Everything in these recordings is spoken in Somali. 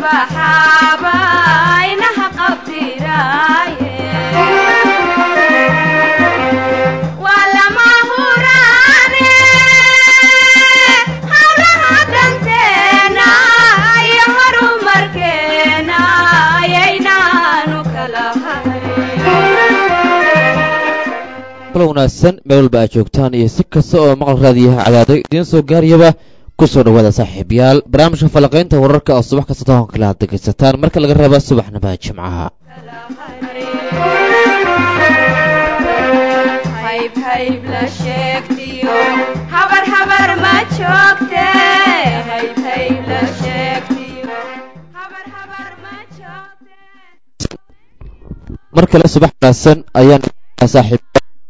ubaxaaba inaha qabtiraaye waa lama huraane hawlaha danteena iyo horumarkeena ayaynaanu kala hayn kala wanaagsan meel walba aad joogtaan iyo si kasta oo maqal raadiyaha cadaado idiin soo gaarayaba kusoo dhawaada saaxiibayaal barnaamijka falaqaynta wararka oo subax kasta toban kale aad dhegaysataan marka laga reeba subaxnimada jimcaha hayb hayb la sheegtiyo habar habar ma joogte hayb hayb la sheegtiyo habar habar ma joogte mar kale subax wanaagsan ayaan saaxiib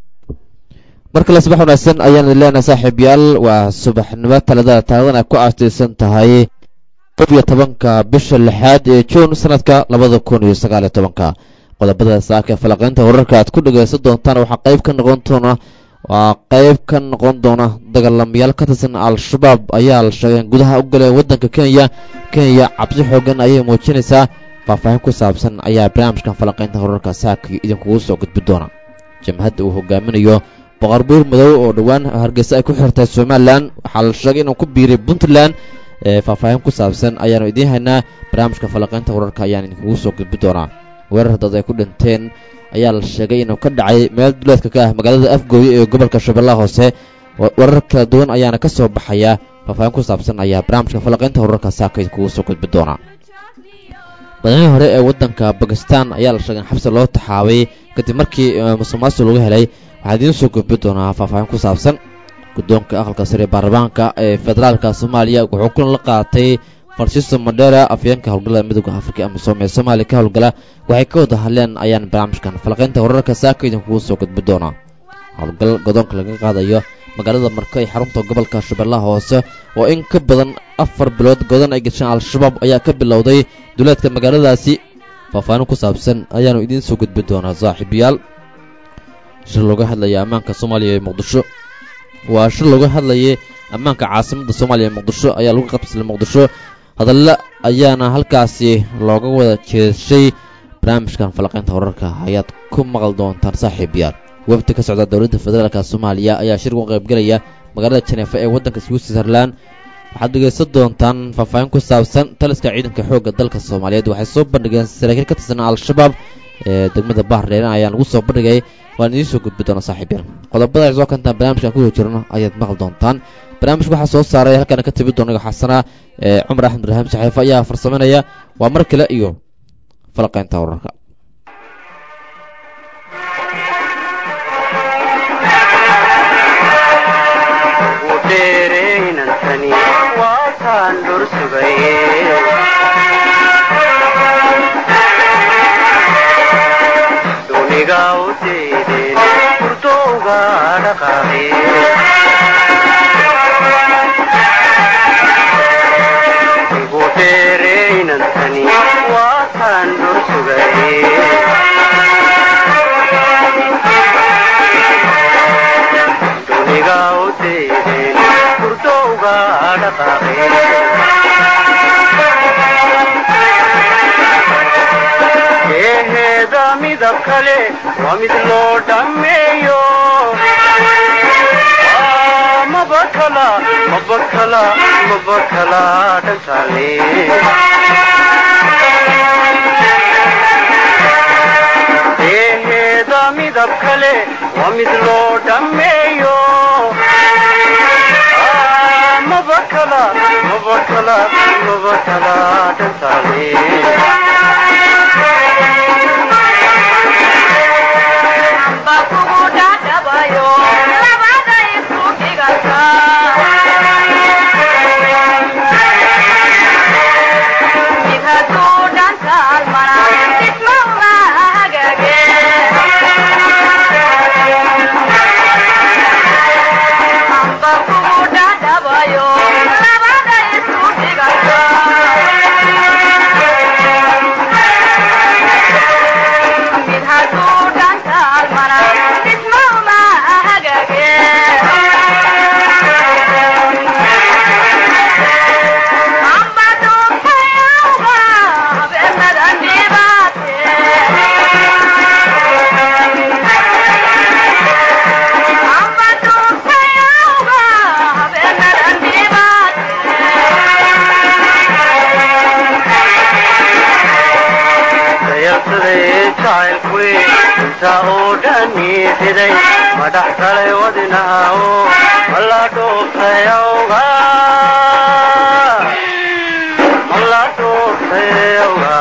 mar kale subax wanaagsan ayaan idin leenahay saaxiibayaal waa subaxnimo taladada taaladan ay ku aastaysan tahay kob iyo tobanka bisha lixaad ee juun sanadka labada kun iyo sagaal iyo tobanka qodobada saaka ee falaqaynta wararka aad ku dhagaysan doontaan waxaa qayb ka noqon doona waa qayb ka noqon doona dagaalamayaal ka tirsan al-shabaab ayaa la sheegay in gudaha u galeen waddanka kenya kenya cabsi xoogan ayay muujinaysaa faahfaahin ku saabsan ayaa barnaamijkan falaqaynta wararka saaka idinkugu soo gudbi doona jamhadda uu hogaaminayo boqor buur madow oo dhowaan hargeysa ay ku xirtay somalilan waxaa la sheegay inuu ku biiray puntland ee faahfaahin ku saabsan ayaanu idiin haynaa barnaamijka falaqaynta wararka ayaan idinkugu soo gudbi doonaa weerar dad ay ku dhinteen ayaa la sheegay inuu ka dhacay meel duleedka ka ah magaalada afgooye ee gobolka shabeellaha hoose warar kala duwan ayaana ka soo baxaya faahfaahin ku saabsan ayaa barnaamijka falaqaynta wararka saaka idinkugu soo gudbi doonaa madaxweyne hore ee waddanka bakistan ayaa la sheegay in xabsi loo taxaabay kadib markii musuqmaasuq lagu helay waxaa idiin soo gudbi doonaa faahfaahin ku saabsan guddoonka aqalka sare ee baarlamaanka ee federaalka soomaaliya wuxuu kulan la qaatay farshiso madheera afyeenka howlgallada midooda afrika amisom ee soomaaliya ka howlgala waxay ka wada hadleen ayaan barnaamijkan falaqaynta wararka saaka idinkugu soo gudbi doonaa howlgal godoonka laga qaadayo magaalada marka ee xarunta gobolka shabeellaha hoose oo in ka badan afar bilood godan ay gasheen al-shabaab ayaa ka bilowday duleedka magaaladaasi faahfaahin ku saabsan ayaanu idiin soo gudbi doonaa saaxiibayaal shir looga hadlaya ammaanka soomaaliya ee muqdisho waa shir looga hadlayay ammaanka caasimadda soomaaliya ee muqdisho ayaa lagu qabsilay muqdisho hadalla ayaana halkaasi looga wada jeeshay barnaamijkan falaqaynta wararka ayaad ku maqal doontaan saaxiibayaal wafdi ka socda dowladda federaalka soomaaliya ayaa shir uga qaybgelaya magaalada janeefa ee waddanka switzerland waxaad dhegaysan doontaan faahfaahin ku saabsan taliska ciidanka xoogga dalka soomaaliyeed waxay soo bandhigeen saraakiil ka tirsan al-shabaab ee degmada bahreeren ayaa lagu soo bandhigay waan idiin soo gudbi doona saaxiibyal qodobada ay soo kantaan barnaamijkan ku jirno ayaad maqli doontaan barnaamijka waxaa soo saaray halkaana ka tibi doona xasana ee cumar axmed ibraahim saxiifa ayaa farsameynaya waa mar kale iyo falaqaynta wararka eheeda midab kale waa mid loo dhammeeyo mabakala mabakala mabakala dhantaale eheeda midab kale waa mid loo dhammeeyo mabakala mabakala mabakala dhantaale dhaniixiday madhax galay wadinahawo mala dhuuftayawga mala dhuuftayawga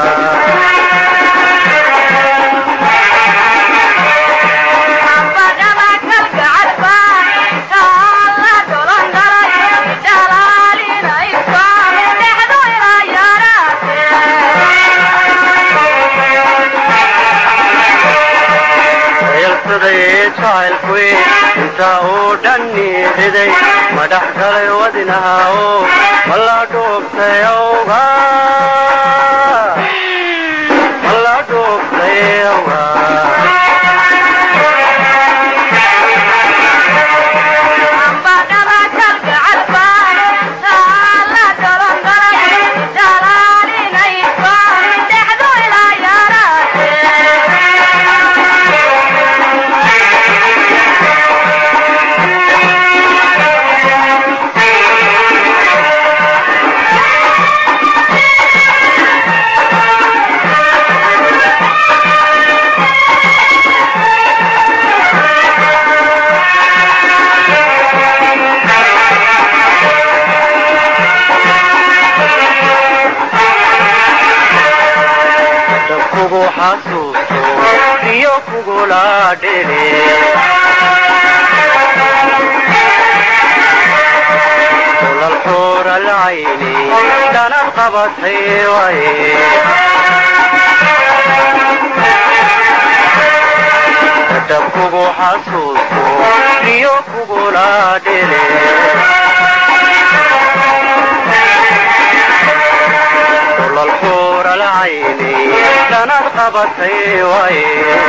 sayalsaday jacaylkuwi inta uu dhaniixiday madhax galay wadinahawo mala dhuuftayawga mala dhuuftayawga dab kugu xasuusto iyo kugula dhele ulal xuura lcayni dhanad qabatay waye dab kugu xasuusto iyo kugula dhele ulal xuura lcayni dhanad qabatay waye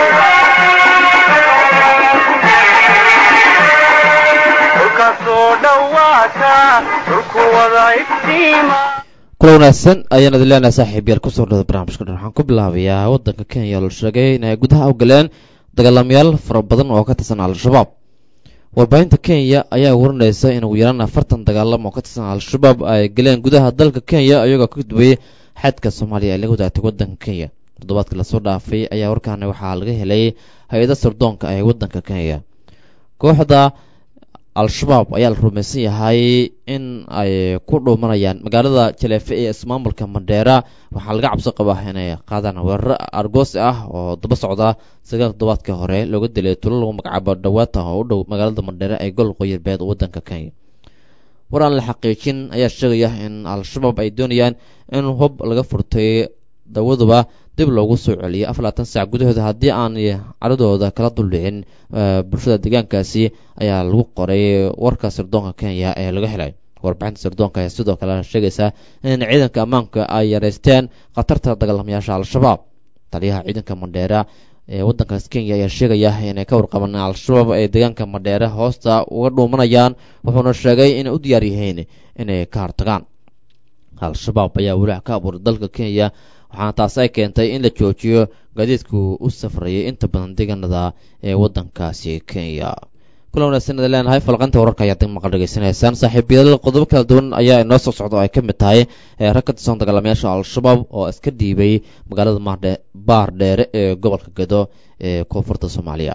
dhulkasoo dhowaata dhulku wada iftiima kula wanaagsan ayaan idin leenahay saaxiibyaal kusoo dhada barnaamijka dhan waxaan ku bilaabayaa waddanka kenya la sheegay inay gudaha u galeen dagaalamayaal fara badan oo ka tirsan al-shabaab warbaahinta kenya ayaa warinaysa in ugu yaraan afartan dagaalamo oo ka tirsan al-shabaab ay galeen gudaha dalka kenya iyagoo ka gudbayay xadka soomaaliya ay laga wadaagtay waddanka kenya toddobaadkii lasoo dhaafay ayaa warkaani waxaa laga helay hay-ada sirdoonka ee waddanka kenya kooxda al-shabaab ayaa la rumaysan yahay in ay ku dhuumanayaan magaalada jaleefe ee ismaamulka mandheera waxaa laga cabso qabaa inay qaadaan weeraro argoos ah oo daba socda sagaal toddobaadka hore looga dilay tulo lagu magacaabo dhawaata oo u dhow magaalada mandheera ee gol qoyirbeed waddanka kenya war aan la xaqiijin ayaa sheegaya in al-shabaab ay doonayaan in hub laga furtay dawaduba dib loogu soo celiyay afar labaatan saac gudahooda haddii aan caradooda kala duldhicin bulshada deegaankaasi ayaa lagu qoray warka sirdoonka kenya ee laga helay warbixinta sirdoonka ayaa sidoo kale sheegaysaa in ciidanka ammaanka ay yareysteen khatarta dagaalamayaasha al-shabaab taliyaha ciidanka mandheera ee waddankaas kenya ayaa sheegaya inay ka warqabaan al-shabaab ay deegaanka mandheere hoosta uga dhuumanayaan wuxuuna sheegay inay u diyaar yihiin inay ka hortagaan al-shabaab ayaa walaac ka abuuray dalka kenya waxaana taas ay keentay in la joojiyo gaadiidku u safrayay inta badan deegaanada ee waddankaasi kenya kula wanaagsanada leenahay falqanta wararka ayaad maqal dhegeysanaysaan saaxiibayaal qodobo kala duwan ayaa inoo soo socda oo ay ka mid tahay rag ka tirsan dagaalamayaasha al-shabaab oo iska dhiibay magaalada maardhe baar dheere ee gobolka gado ee koonfurta soomaaliya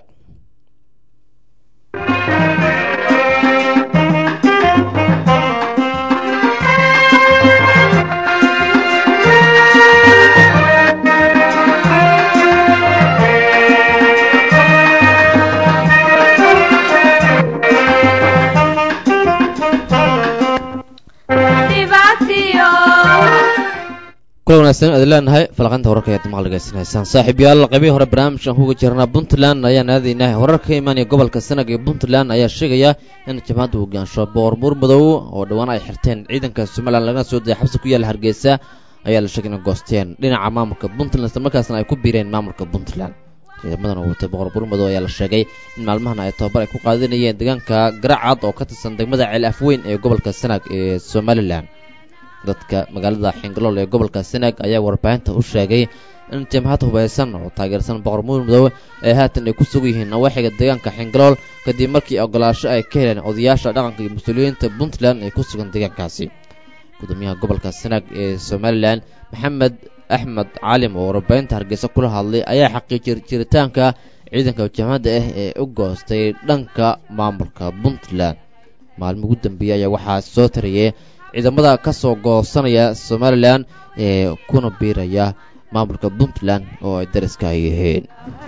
kula wanaagsan aad leenahay falaqanta wararka ayaad maqal dhegeysanaysaan saaxiibyaal qaybihii hore barnaamijkan kuga jirnaa puntland ayaan aadaynaa wararka ka imaanaya gobolka sanag ee puntland ayaa sheegaya in jabhadda hogaansho boqor buur madow oo dhowaan ay xirteen ciidanka somalilan lagana soo dayay xabsi ku yaalla hargeysa ayaa la sheegay inay goosteen dhinaca maamulka puntland isla markaasna ay ku biireen maamulka puntland ciidamadan oo watay boqor buur madow ayaa la sheegay in maalmahan ay tababar ay ku qaadanayeen deegaanka garacad oo ka tirsan degmada ceel afweyn ee gobolka sanag ee somalilan dadka magaalada xingalool ee gobolka sanaag ayaa warbaahinta u sheegay in jamhad hubaysan oo taageersan boqor muur madow ee haatan ay ku sugan yihiin nawaaxiga deegaanka xingalool kadib markii ogolaasho ay ka heleen odayaasha dhaqanka iyo mas-uuliyiinta puntland ee ku sugan deegaankaasi gudoomiyaha gobolka sanaag ee somalilan maxamed axmed caalim oo warbaahinta hargeysa kula hadlay ayaa xaqiijiyay jiritaanka ciidanka jamhadda ah ee u goostay dhanka maamulka puntland maalmo ugu dambeeyey ayaa waxaa soo tarayay ciidamada ka soo goosanaya somalilan ee kuna biiraya maamulka puntland oo ay dariska ay yihiin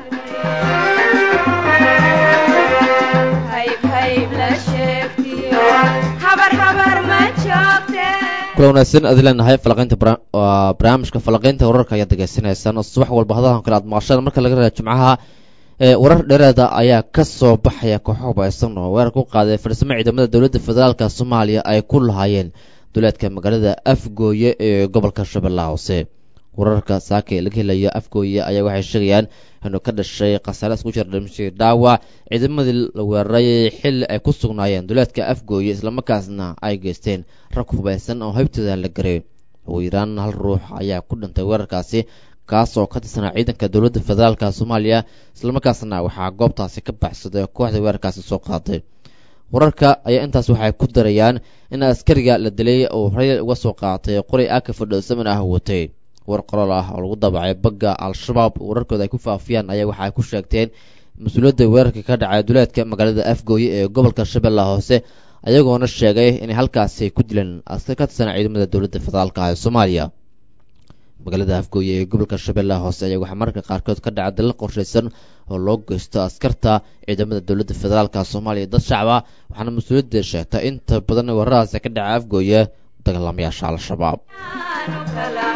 hayb hayb la sheegtiyo habar habar ma joogte kula wanaagsan aad leenahay falaqaynta bara- waa barnaamijka falaqaynta wararka ayaad degeysanaysaan oo subax walba hadahan kale aad maqashaan marka laga reebo jimcaha ee warar dheeraada ayaa ka soo baxaya kooxo hubaysan oo weerar ku qaaday farsamo ciidamada dowladda federaalka soomaaliya ay ku lahaayeen duleedka magaalada afgooye ee gobolka shabeellaha hoose wararka saaka ee laga helayo afgooye ayaa waxay sheegayaan inuu ka dhashay khasaare isku jira dhimashii dhaawac ciidamadii la weeraray xilli ay ku sugnaayeen duleedka afgooye islamarkaasna ay geysteen rag hubaysan oo haybtooda la garay ugu yaraan hal ruux ayaa ku dhintay weerarkaasi kaas oo ka tirsanaa ciidanka dowladda federaalka soomaaliya islamarkaasna waxaa goobtaasi ka baxsaday kooxda weerarkaasi soo qaaday wararka ayaa intaas waxay ku darayaan in askariga la dilay uu horay uga soo qaatay qoray aka fadhoosaman ah watay war qoraal ah oo lagu dabacay bagga al-shabaab wararkooda ay ku faafiyaan ayaa waxa ay ku sheegteen mas-uuliyadda weerarka ka dhacay duleedka magaalada afgooye ee gobolka shabeellaha hoose ayagoona sheegay inay halkaasi ku dileen askar ka tirsan ciidamada dowladda federaalka ah ee soomaaliya magaalada afgooye ee gobolka shabeellaha hoose ayaa waxaa mararka qaarkood ka dhaca dalal qorshaysan oo loo geysto askarta ciidamada dowladda federaalka soomaaliya dad shacaba waxaana mas-uuliyadda sheegtay inta badan weeraradaasi ka dhaca afgooye dagaalamayaasha al-shabaab aanu kala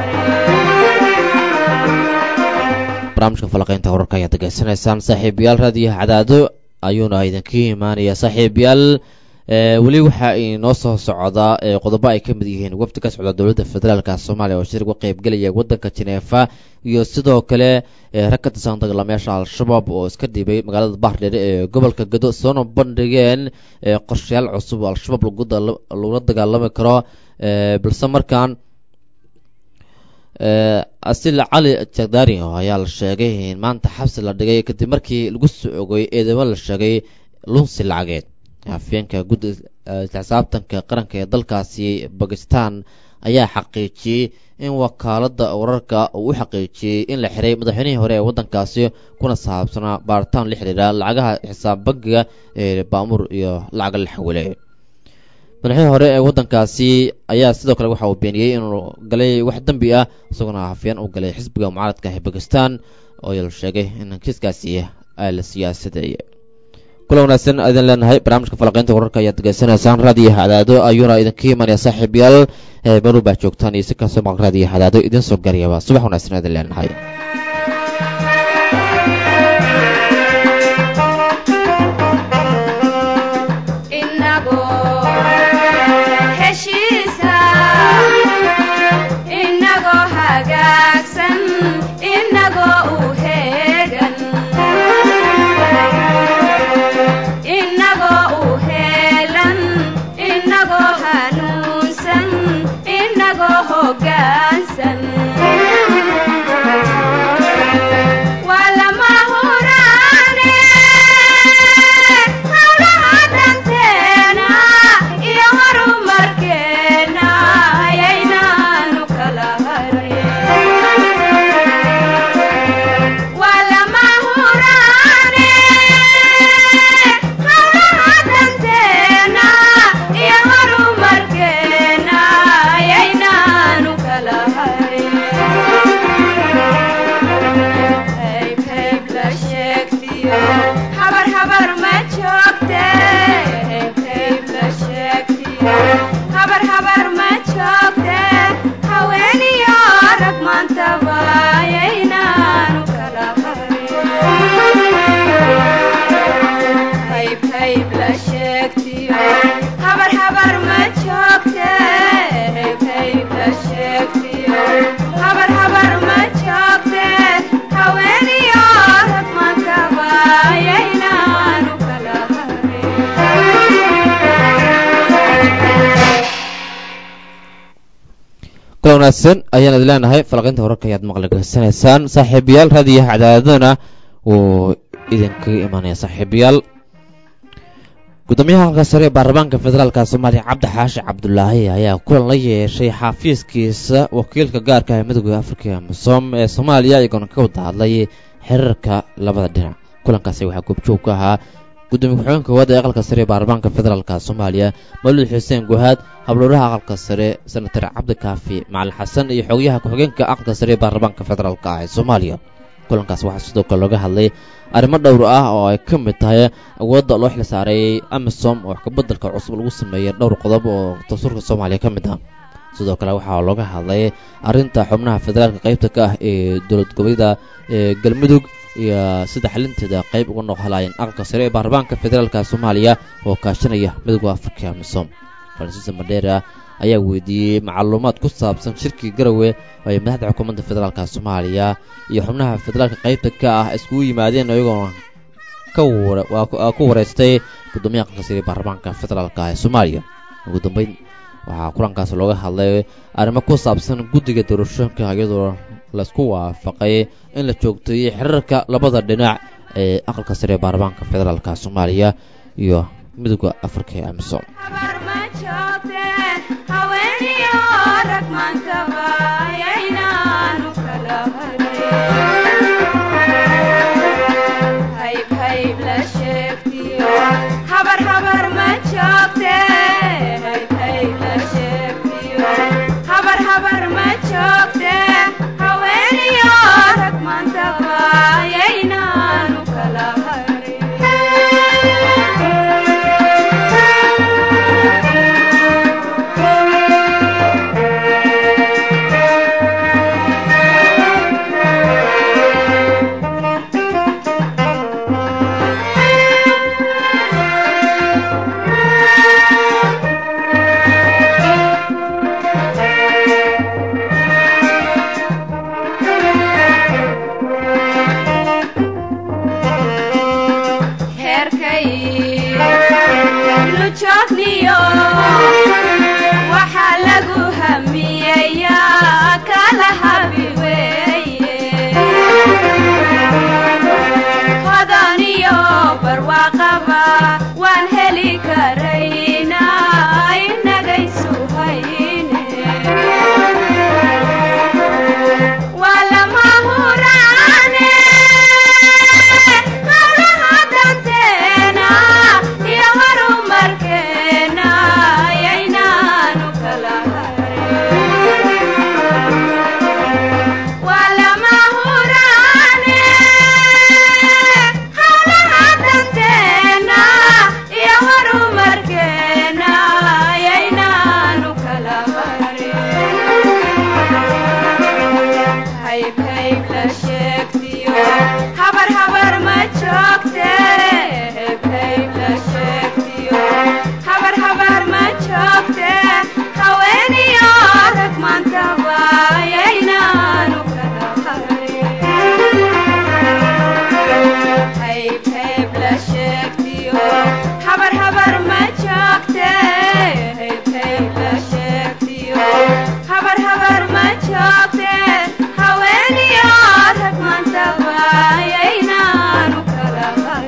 barnaamijka falaqaynta wararka ayaad degeysanaysaan saaxiibayaal raadiyo cadaado ayuuna idinka imaanaya saaxiibayaal ee weli waxaa inoo soo socdaa ee qodobo ay ka mid yihiin wafdi ka socda dowladda federaalka soomaaliya oo shir uga qeybgelaya waddanka jeneefa iyo sidoo kale ee rag ka tirsan dagaalamayaasha al-shabaab oo iska dhiibay magaalada baardheere ee gobolka gado soona bandhigeen ee qorshayaal cusub oo al-shabaab lagu dala- lagula dagaalami karo ee balse markaan asil cali jagdari ayaa la sheegay in maanta xabsi la dhigay kadib markii lagu soo ogay eedamo la sheegay lunsi lacageed afyeenka gudda xisaabtanka qaranka ee dalkaasi bakistan ayaa xaqiijiyey in wakaalada wararka uu u xaqiijiyey in la xiray madaxweynihii hore ee waddankaasi kuna saabsanaa baaritaan la xidhiidha lacagaha xisaab bangiga ee baamuur iyo lacaga la xawilay madaxweyne hore ee waddankaasi ayaa sidoo kale waxa uu beeniyey inuu galay wax dembi ah isagoona hafyeen uu galay xisbiga mucaaradka ee bakistan oo la sheegay in kiiskaasi ay la siyaasadeeyay kula wanaagsan idin leenahay barnaamijka falaqaynta wararka ayaad degeysanaysaan raadiyo hadaado ayuuna idinka imanaya saaxiibayaal ee maru baa joogtaan iyo si kastoo maqal raadiyo hadaado idin soo garyaba subax wanaagsan idin leenahay inagoo heshiisa inagoo hagaagsan inagoo u heegan inagoo u heelan inagoo hanuunsan inagoo hoggaansan waa lama huraane hawlaha danteena iyo horumarkeena ayaynaanu kala harin waa lama huraane hawlaha danteena iyo horumarkeena ayaynaanu kala harin hayb hayb la sheegtiyo habar habar ma joogte hayb hayb la sheegtiyo habar habar ma joogte haweeniyo rag maantaba ayaynaanu kala harin hayb hayb la sheegtiyo habar habar ma joogte hayb hayb la sheegtiyo habar habar ma joogte haweeniyo rag maantaba ayaynaanu kala harin kula wanaagsan ayaan idin leenahay falaqaynta wararka ayaad maqli geysanaysaan saaxiibayaal raadiyo cadaadadana wuu idinkaga imaanaya saaxiibayaal gudoomiyaha halka sare ee baarlamaanka federaalka soomaaliya cabdi xaashi cabdulaahi ayaa kulan la yeeshay xafiiskiisa wakiilka gaarka ee midooda afrika misom ee soomaaliya iyagoona ka wada hadlay xiriirka labada dhinac kulankaasi waxaa goobjoog ka ahaa gudoomiye ku-xigeenka koowaad ee aqalka sare ee baarlamaanka federaalka soomaaliya mawlid xuseen guhaad habdhowraha aqalka sare senatar cabdikaafi macalin xasan iyo xogayaha ku-xigeenka aqalka sare ee baarlamaanka federaalka ah ee soomaaliya kulankaas waxaa sidoo kale looga hadlay arrimo dhowr ah oo ay ka mid tahay awoodda loo xil saareeyey amisom oo wax kabeddelka cusub lagu sameeyey dhowr qodob oo dastuurka soomaaliya ka mid ah sidoo kale waxaa looga hadlay arrinta xubnaha federaalka qaybta ka ah ee dowlad goboleeda ee galmudug iyo sida xalinteeda qayb uga noqhalaayeen aqalka sare ee baarlamaanka federaalka soomaaliya oo kaashanaya midowda afrika amisom fransiisa madheera ayaa weydiiyey macluumaad ku saabsan shirkii garowe oo ay madaxda xukuumadda federaalka soomaaliya iyo xubnaha federaalka qaybta ka ah iskugu yimaadeen iyagoo ka ku wareystay gudoomiyaha aqalka sare ee baarlamaanka federaalka ee soomaaliya ugu dambeyn waxaa kulankaas looga hadlay arrimo ku saabsan guddiga doorashooyinka iyadoo laisku waafaqay in la joogteeyey xiriirka labada dhinac ee aqalka sare ee baarlamaanka federaalka soomaaliya iyo midowda afrika ee amisom habar ma joogteen haweeniyo rag maantaba yaynaanu kala harin hayb hayb la sheegtiyo habar habar ma joogtee hayb hayb la sheegtiyo habar habar ma joogtee haweeniyo rag maantaba yaynaanu kala heerkay nu joogniyo waxaa lagu hamiyayaa kala habi weeye hodaniyo barwaaqaba waan heli karaynaa inagaysu hayne waa lama huraane hawlaha danteena iyo horumarkeena yaynaanu kala harin waa lama huraane hawlaha danteena iyo horumarkeena yaynaanu kala harin hayb hayb la sheegtiyo habar habar ma joogte hayb hayb la sheegtiyo habar habar ma joogte haweeniyo rag maantaba yaynaanu kala harin hayb hayb la sheegtiyo habar habar ma joogte hayb hayb la sheegtiyo habar habar ma joogte haweeniyo rag maantaba yaynaanu kala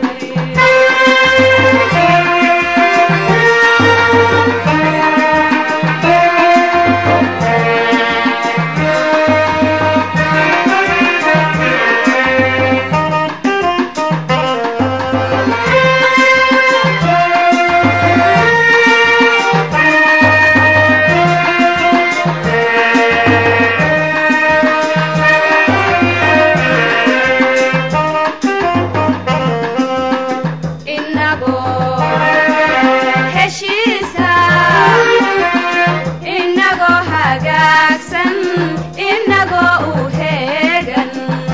inagoo heshiisa inagoo hagaagsan inagoo u heegan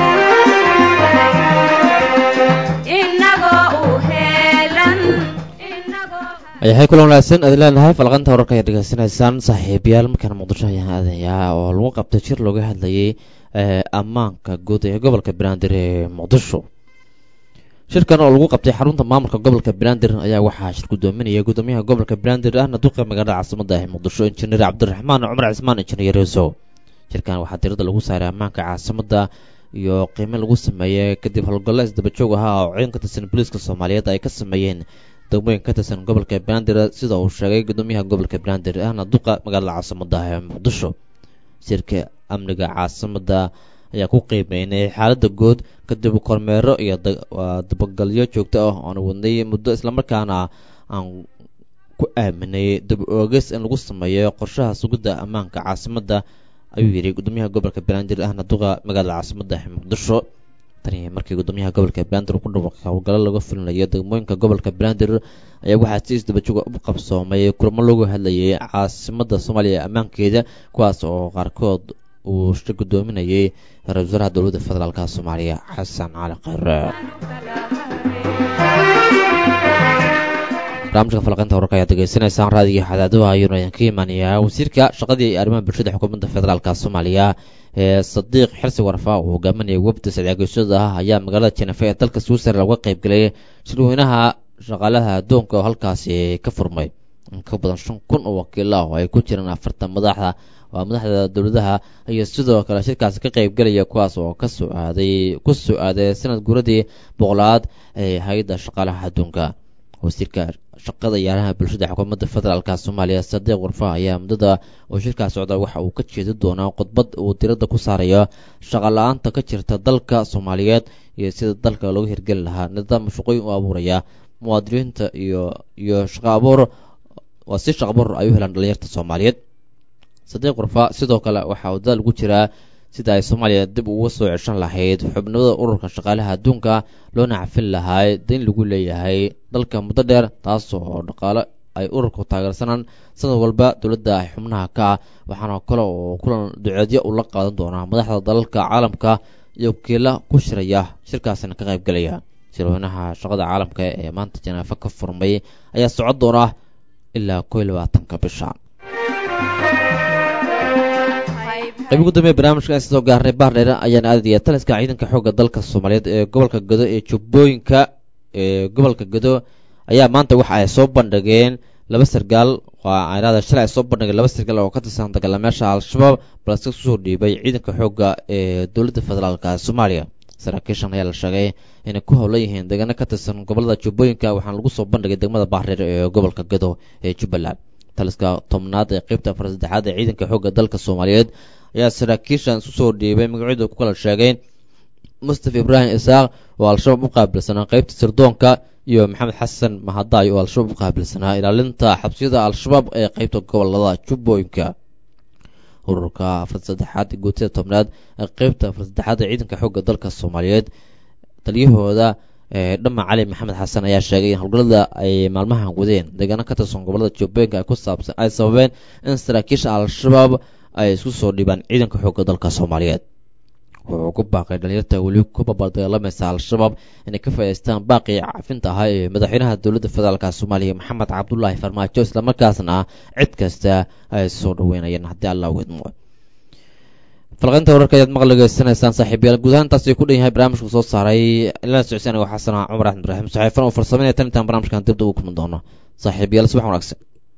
inagoo u heelan inagoo ayahay kulan wanaagsan aad leenahay falqanta wararka ayaad dhegeysanaysaan saaxiibayaal markaana muqdisho ayaan aadayaa oo lagu qabtay jir looga hadlayay ee ammaanka guud ee gobolka banaadir ee muqdisho shirkan oo lagu qabtay xarunta maamulka gobolka banaadir ayaa waxaa shir gudoominaya gudoomiyaha gobolka banaadir ahna duqa magaalada caasimada ah ee muqdisho injineer cabdiraxmaan cumar cismaan injineer yareesow shirkan waxaa tirada lagu saaray ammaanka caasimada iyo qiime lagu sameeyey kadib howlgallo isdabajoog ahaa oo ciidan ka tirsan booliiska soomaaliyeed ay ka sameeyeen degmooyin ka tirsan gobolka banaadir sida uu sheegay gudoomiyaha gobolka banaadir ahna duqa magaalada caasimada ah ee muqdisho shirka amniga caasimada ayaa ku qiimeynay xaaladda guud kadib kormeero iyo dabagalyo joogto ah oon wadnay muddo islamarkaana aan ku aaminay dib oogis in lagu sameeyo qorshaha sugidda ammaanka caasimadda ayuu yidhi gudoomiyaha gobolka banaadir ahna duqa magaalada caasimadda muqdisho tani markii gudoomiyaha gobolka banaadir ku dhawaaqay howlgallo laga fulinayo degmooyinka gobolka banaadir ayaa waxaa si isdabajoga u qabsoomay kulamo lagu hadlayay caasimadda soomaaliya ammaankeeda kuwaas oo qaarkood uu shir gudoominayay ra-isul wasaaraha dowladda federaalka soomaaliya xasan cali khayre barnaamijka falaqaynta wararka ayaad degeysanaysaan raadiga xadaadaha ayuuna idinka imaanayaa wasiirka shaqadii iyo arrimaha bulshada xukuumadda federaalka soomaaliya ee sadiiq xirsi warfa uu hogaaminaya wafda sadcaageysooda ah ayaa magaalada jenefe ee dalka switzerland uga qayb galay shirweynaha shaqaalaha addoonka oo halkaasi ka furmay in ka badan shan kun oo wakiilo ah oo ay ku jiraan afartan madaxda waa madaxda dowladaha iyo sidoo kale shirkaasi ka qayb galaya kuwaas oo ka soo aaday ku soo aaday sanad guuradii boqolaad ee hay-adda shaqaalaha adduunka wasiirka shaqada iyo arrimaha bulshada xukuumadda federaalka soomaaliya sadiiq warfa ayaa muddada oo shirkaas socda waxa uu ka jeedi doonaa khudbad uu diradda ku saarayo shaqa la-aanta ka jirta dalka soomaaliyeed iyo sida dalka looga hirgeli lahaa nidaam shaqooyin u abuuraya muwaadiniinta iyo iyo shaqa abuur waa si shaqa abuur ay u helaan dhalinyarta soomaaliyeed sadiiq warfa sidoo kale waxaa uu dadaal ugu jiraa sida ay soomaaliya dib uga soo ceshan lahayd xubnimada ururka shaqaalaha adduunka loona cafin lahaa dayn lagu leeyahay dalka muddo dheer taas oo dhaqaale ay ururku taageersanaan sanad walba dowladda xubnaha ka ah waxaana kale oo kulan duceedyo ula qaadan doonaa madaxda dalalka caalamka iyo wakiila ku shiraya shirkaasina ka qayb galaya shirweynaha shaqada caalamka ee maanta janaafa ka furmay ayaa socon doona ilaa koo iyo labaatanka bisha qayb ugu dambeya barnaamijka aan soo gaarnay baardheer ayaan aadaya taliska ciidanka xoogga dalka soomaaliyeed ee gobolka gado ee jubbooyinka ee gobolka gado ayaa maanta waxa ay soo bandhigeen laba sargaal aanada shalay ay soo bandhigeen laba sargaal oo ka tirsan dagaalamayaasha al-shabaab balse kusoo dhiibay ciidanka xoogga ee dowladda federaalka soomaaliya saraakiishan ayaa la sheegay inay ku howlan yihiin deegaano ka tirsan gobolada jubbooyinka waxaana lagu soo bandhigay degmada baardheer ee gobolka gado ee jubbaland taliska tobnaad ee qeybta afar saddexaad ee ciidanka xoogga dalka soomaaliyeed ayaa saraakiishan isu soo dhiibay magacyadu ku kala sheegeen mustafa ibraahim isaaq oo al-shabaab u qaabilsanaa qeybta sirdoonka iyo maxamed xasan mahadaay oo al-shabaab u qaabilsanaa ilaalinta xabsiyada al-shabaab ee qeybta gobolada jubbooyinka ururka afar saddexaad guutida tobnaad ee qeybta afar saddexaad ee ciidanka xoogga dalka soomaaliyeed taliyahooda dhama cali maxamed xasan ayaa sheegay in howlgallada ay maalmahan wadeen deegaano ka tirsan gobolada jubbooyinka ay ku saabsan ay sababeen in saraakiisha al-shabaab ay isku soo dhibaan ciidanka xoogga dalka soomaaliyeed wuxuu ku baaqay dhalinyarta weli ku babardagaalamaysa al-shabaab inay ka faa'idaystaan baaqii cafinta ahaa ee madaxweynaha dowladda federaalka soomaaliya maxamed cabdulaahi farmaajo islamarkaasna cid kasta ay soo dhaweynayeen haddii allah widmo falqaynta wararka ayaad maqal degeysanaysaan saaxiibayaal guud ahaan intaas ay ku dhan yahay barnaamijku soo saaray ilaa socodsi anigo xasana cumar axmed ibraahim saxiifan oo farsameynaya tan intaan barnaamijkan dibda ugu kulmi doono saaxiibayaal subax wanaagsan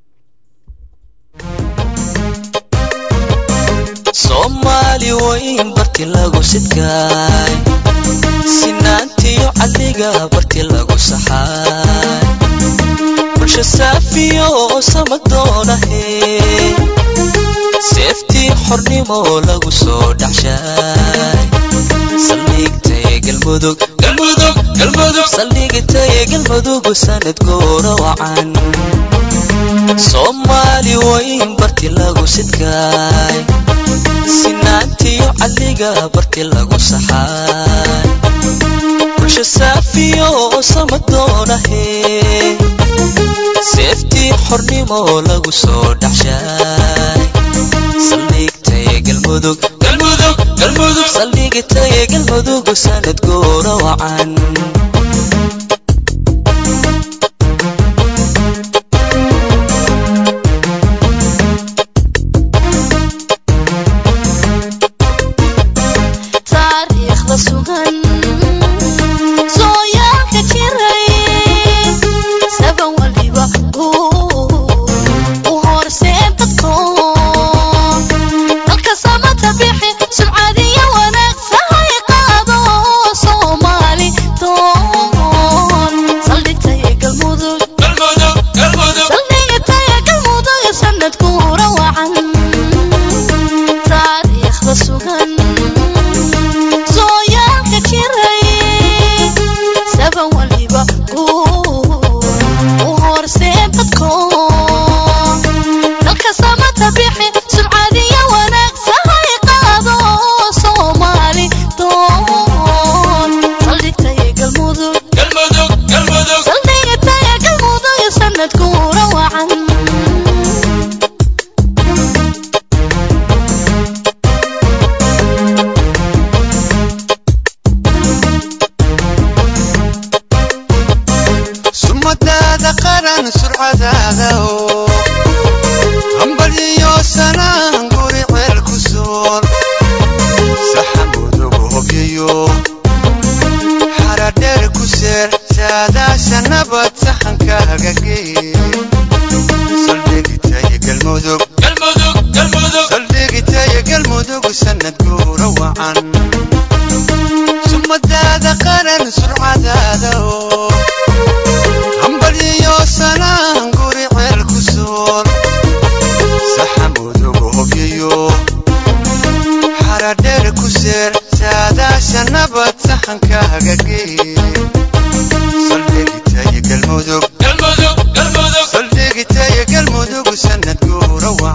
soomaali weyn barti lagu sidkaay sinaantiyo cadliga barti lagu saxaay bulsho saafiyo samadoonahe seeftii xornimo lagu soo dhaxshaay saldhigtay galmudug galmudug galmudug saldhigtay galmudug sanad goora wacan soomaali weyn barti lagu sidkaay sinaantiyo cadliga barti lagu saxaay bulsho saafiyo samadoonahe seeftii xornimo lagu soo dhaxshaay saldhigtay galmudug galmudug galmudug saldhigtay galmudug sanad goora wacan taariikhda sugan sooyaalka jiray saban waliba u horseen dadko dalka samata bixi sumcadiyo wanaag sahay qaado soomaali doon saldhigtay galmudug saldhigtay galmudug sanadkuura wacan taariikhda sugan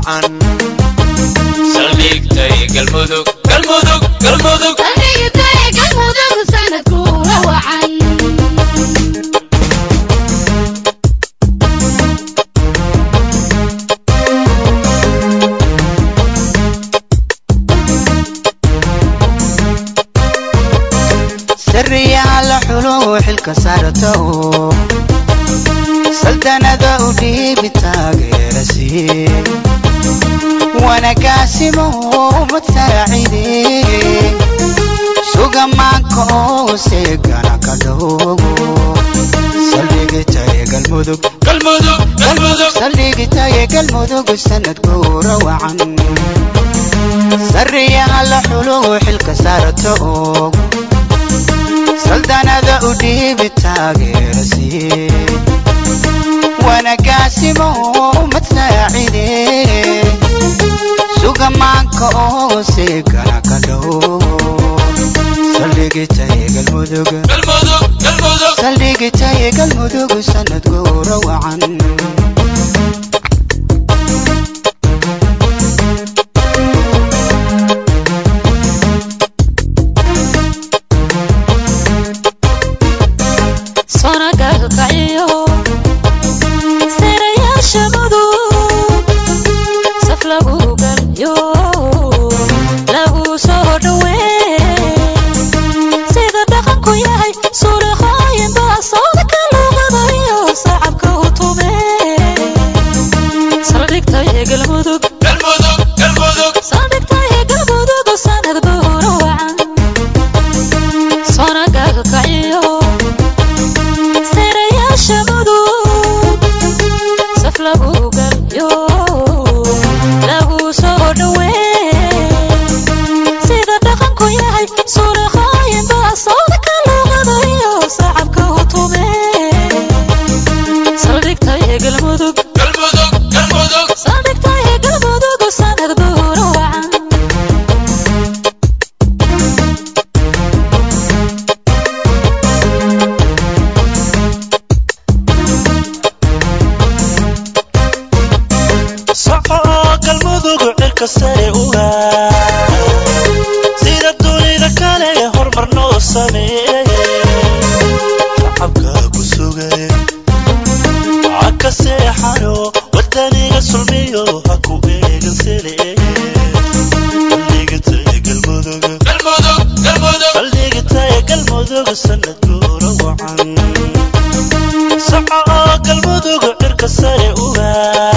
wacan saldhigtay galmudug galmudug galmudug sariyaa la xulo xilka saarto saldanada u dhiibi taageera sii wanagaasimo umad saacide suga maanka oo seegana ka dhowgo saldhigitaye galmudug galmudug galmudug saldhigitaye galmudug sanad guura wacan sariyaa la xulo xilka saarto saldanada u dhiibi taageera sii wanagaasimo umad saacide suga maanka oo seegana ka dhow saldhigitaye galmudug galmudug galmudug saldhigitaye galmudug sanad guura wacan soonagaalkaciyo sirayaasha mudug saf lagu galyo lagu soo dhawee sida dhaqanku yahay suuraqooyin baa sawdka luuqadayo sacabka u tume saldhigtaye galmudug galmudug galmudug saldhigtaye galmudug sanad buuna wacan soonagaalkaciyo sirayaasha mudug saf lagu galyo lagu soo dhawee sida dhaqanku yahay suuraqooyin baa sawdka luuqadayo sacabka u tume saldhigtaye galmudug galmudug galmudug saldhigtaye galmudug sanad buuna wacan soco galmudug cirka sare uga sida dunida kale hormar noo sameeye shacabka ku sugay haka seexano wadaniga sulmiyo ha ku eegan sele saldhigitaye galmudug galmudug galmudug saldhigitaye galmudug sanad guura wacan soco galmudug cirka sare uga